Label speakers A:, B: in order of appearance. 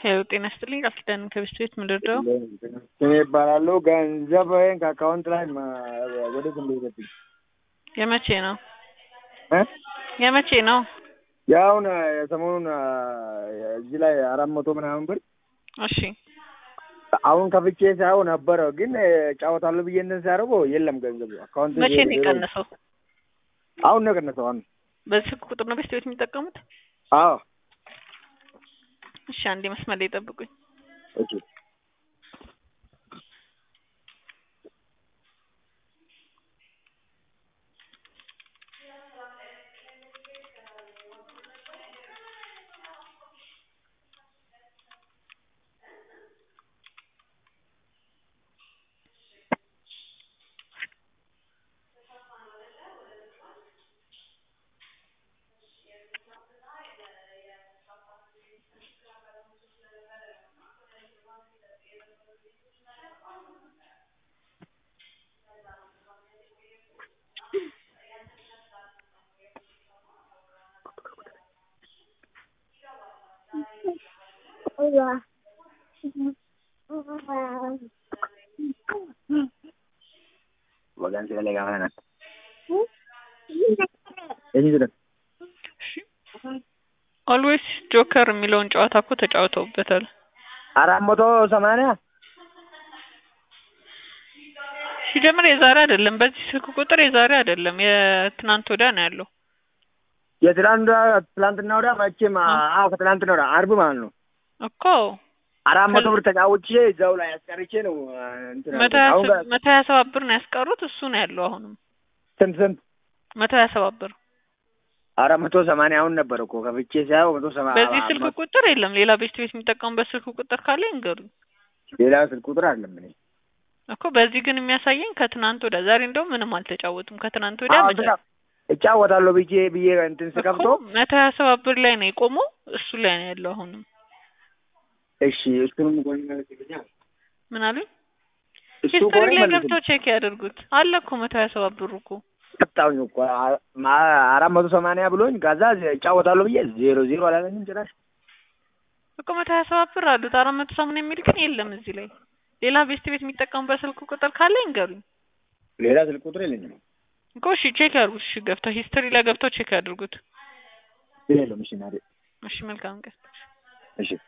A: ያው ጤና ይስጥልኝ ቃል ኪዳን ከብስት ቤት ምንድርደው
B: ስሜ ይባላሉ። ገንዘብህን ከአካውንት ላይ ወዴት እንደሄደብኝ
A: የመቼ ነው
B: እ
A: የመቼ ነው?
B: ያውን የሰሞኑን እዚህ ላይ አራት መቶ ምናምን ብር
A: እሺ
B: አሁን ከፍቼ ሳይሆን ነበረ ግን ጫወታለሁ ብዬ እንትን ሲያደርገው የለም ገንዘቡ አካውንት
A: መቼ ነው የቀነሰው?
B: አሁን ነው የቀነሰው። አሁን
A: በዚህ ስልክ ቁጥር ነው ቤስት ቤት የሚጠቀሙት?
B: አዎ
A: እሺ አንዴ መስመር ላይ ጠብቁኝ።
B: ኦኬ Bagan sila lagi ako na. Ini sudah.
A: ኦልዌይስ ጆከር የሚለውን ጨዋታ እኮ ተጫውተውበታል።
B: አራት መቶ ሰማንያ
A: ሲጀምር የዛሬ አይደለም፣ በዚህ ስልክ ቁጥር የዛሬ አይደለም፣ የትናንት ወዲያ ነው ያለው።
B: የትላንት ትላንትና ወዲያ መቼም አዎ ከትላንትና ወዲያ አርብ ማለት ነው።
A: እኮ
B: አራት መቶ ብር ተጫውቼ እዛው ላይ አስቀርቼ ነው እንትን
A: መቶ
B: ያልኩት።
A: ሀያ
B: አሁን
A: ሰ- መቶ ሀያ ሰባት ብር ነው ያስቀሩት። እሱ ነው ያለው አሁንም
B: ስንት ስንት?
A: መቶ ሀያ ሰባት ብር።
B: አራት መቶ ሰማንያ አሁን ነበር እኮ ከፍቼ ሳይሆን መቶ ሰማ
A: በዚህ ስልክ ቁጥር የለም። ሌላ ቤስት ቤት የሚጠቀሙበት ስልክ ቁጥር ካለ ይንገሩኝ
B: ሌላ ስልክ ቁጥር አለም እኔ
A: እኮ። በዚህ ግን የሚያሳየኝ ከትናንት ወዲያ፣ ዛሬ እንደውም ምንም አልተጫወቱም። ከትናንት ወዲያ
B: አዎ፣
A: መጫ-
B: ትላ- እጫወታለሁ ብዬ ብዬ እንትን ስከፍቶ
A: እኮ መቶ ሀያ ሰባት ብር ላይ ነው የቆመው። እሱ ላይ ነው ያለው አሁንም።
B: እሺ እሱንም ጎን መልስልኛል።
A: ምን አሉኝ?
B: እሱ
A: ሂስትሪ
B: ጎን
A: ላይ
B: መልስልኝ
A: ገብተው ቼክ ያደርጉት አለ እኮ መቶ ሀያ ሰባት ብሩ እኮ
B: ቀጣውኝ እኮ አ- ማ- አራት መቶ ሰማንያ ብሎኝ ከዛ እጫወታለሁ ብዬ ዜሮ ዜሮ አላለኝም ጭራሽ።
A: እኮ መቶ ሀያ ሰባት ብር አሉት። አራት መቶ ሰማንያ የሚል ግን የለም እዚህ ላይ። ሌላ ቤስት ቤት የሚጠቀሙበት ስልክ ቁጥር ካለ ይንገሩኝ
B: ሌላ ስልክ ቁጥር የለኝም።
A: እኮ። እሺ ቼክ ያድርጉት። እሺ ገብተው ሂስትሪ ላይ ገብተው ቼክ ያድርጉት።
B: የለም። እሺ ናዴ
A: እሺ መልካም ቀን።
B: እሺ